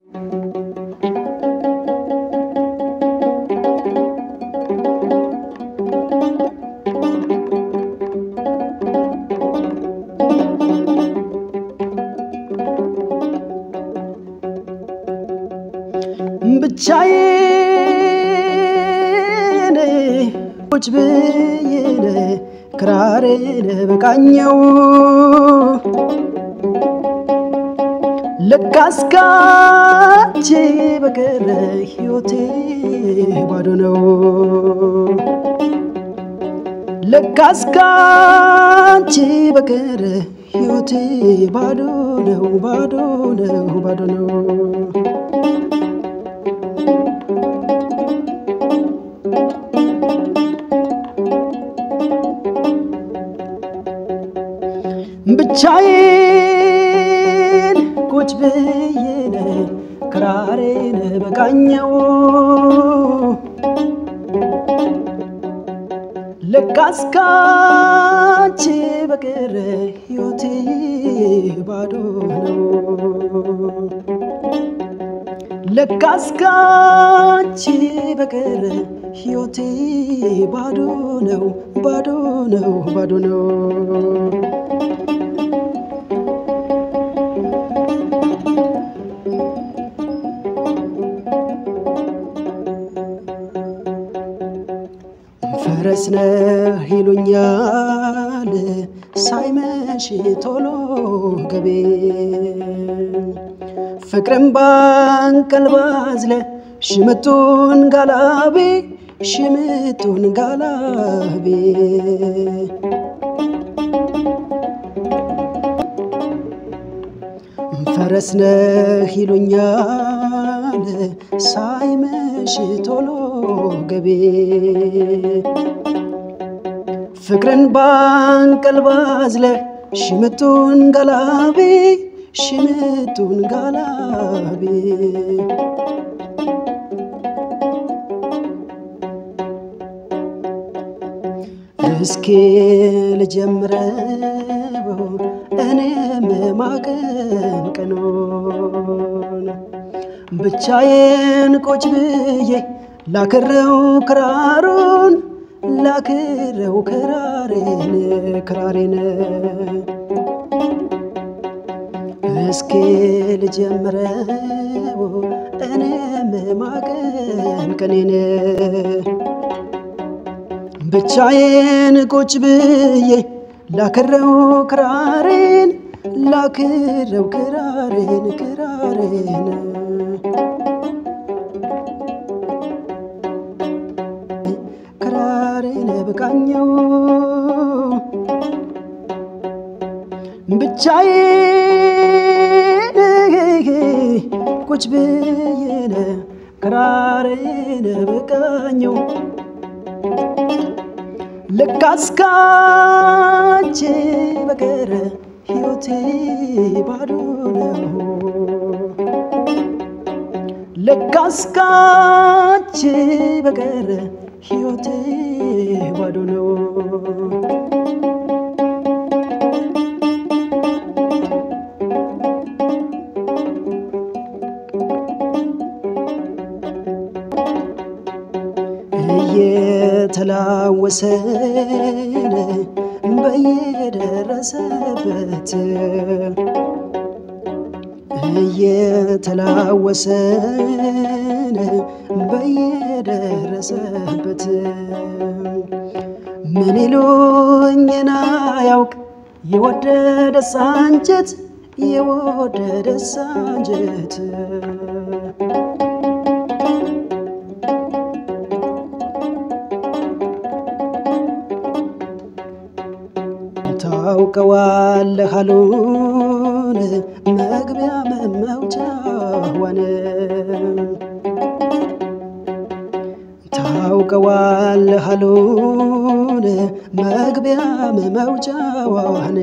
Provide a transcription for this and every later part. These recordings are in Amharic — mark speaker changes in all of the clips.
Speaker 1: ብቻዬን ቁጭ ብዬን ክራሬን በቃኘው ለካስ ካንቺ በቀረ ሕይወቴ ባዶ ነው። ለካስ ካንቺ በቀረ ሕይወቴ ባዶ ነው፣ ባዶ ነው፣ ባዶ ነው። ብቻዬን ቁጭ ብዬን ክራሬን በቃኘው ለካስ ካንቺ በቀረ ሕይወቴ ባዶ ነው። ለካስ ካንቺ በቀረ ሕይወቴ ባዶ ነው፣ ባዶ ነው፣ ባዶ ነው። ፈረስ ነህ ይሉኛል ሳይመሽ ቶሎ ገቤ ፍቅርም ባንቀልባ አዝለ ሽምጡን ጋላቤ ሽምጡን ጋላቤ ፈረስ ነህ ይሉኛል ሳይመሽ ቶሎ ገቤ ፍቅርን ባንቀልባ አዝለህ ሽምጡን ጋላቤ ሽምጡን ጋላቤ እስኪ ልጀምረው እኔም ማቀንቀኑን ብቻዬን ቁጭ ብዬ ላክረው ክራሩን ላክረው ክራሬን ክራሬን እስኪ ልጀምረው እኔም ማቀንቀኔን ብቻዬን ቁጭ ብዬ ላክረው ክራሬን ላክረው ክራሬን ክራሬን ክራሬን በቃኘው ብቻዬን ቁጭ ብዬን ክራሬን በቃኘው ለካስ ካንቺ በቀረ ሕይወቴ ባዶ ነው። ለካስ ካንቺ በቀረ ሕይወቴ ባዶ ነው። እየተላወሰን በየደረሰበት እየተላወሰን በየደረሰበት ምን ይሉኝና ያውቅ የወደደ ሳንጀት የወደደ ሳንጀት ታውቀዋለህ አሉን መግቢያ መውጫዋን ታውቀዋለህ አሉን መግቢያ መውጫዋን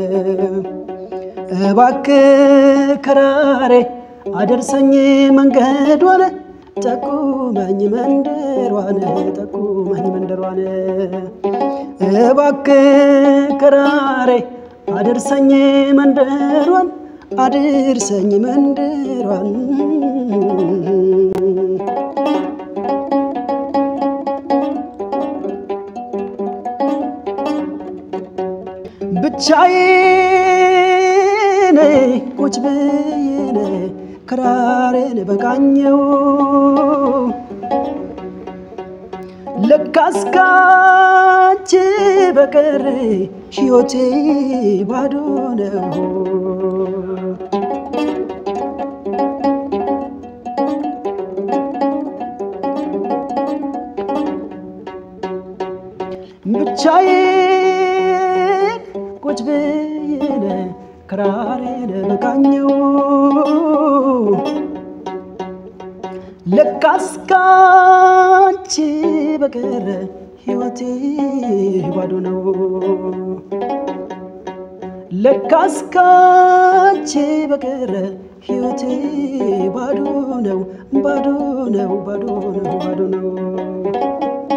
Speaker 1: እባክህ ክራሬ አደርሰኝ መንገዷን ጠቁመኝ መንደሯን ጠቁመኝ መንደሯን እባክህ ክራሬ አድርሰኝ መንደሯን አድርሰኝ መንደሯን ብቻዬን ቁጭ ብዬን ክራሬን በቃኘው ለካስ ካንቺ በቀር ሕይወቴ ባዶ ነው። ብቻዬን ቁጭ ብዬን ክራሬን በቃኘው ለካስ ካንቺ በቀር ሕይወቴ ባዶ ነው። ለካስ ካንቺ በቀር ሕይወቴ ባዶ ነው፣ ባዶ ነው፣ ባዶ ነው፣ ባዶ ነው።